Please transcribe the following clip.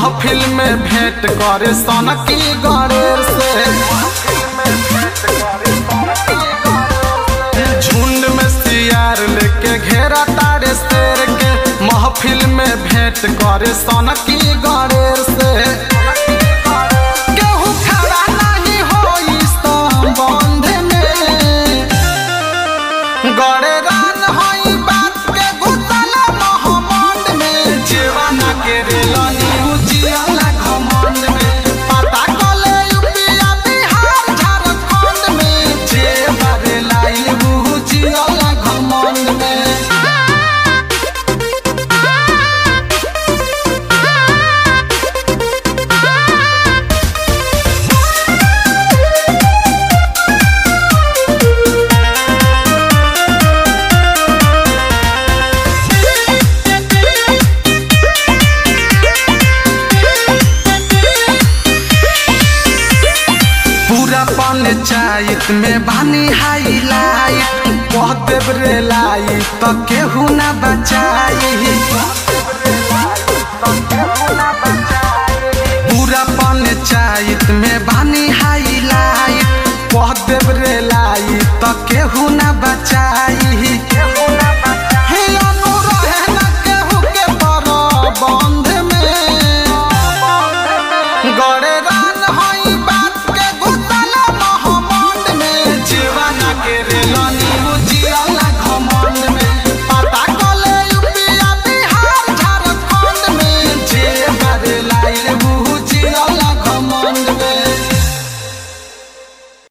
महफिल में भेंट करे सनकी गणेर से झुंड में सियार लेके घेरा तारे शेर के महफिल में भेंट करे सनकी गणेर से केहू खड़ा नहीं होई संबंध में गड़े रान होई बात के गुतल मोहम्मद में जीवाना के रेलनी उजियाला घमंड में पता कले यूपीया बिहार झारखंड में जेवर लाई उजियाला घमंड में पूरा पंचायत में बानी हाईलाइट कह देव रे लाई तो केहू ना बचाई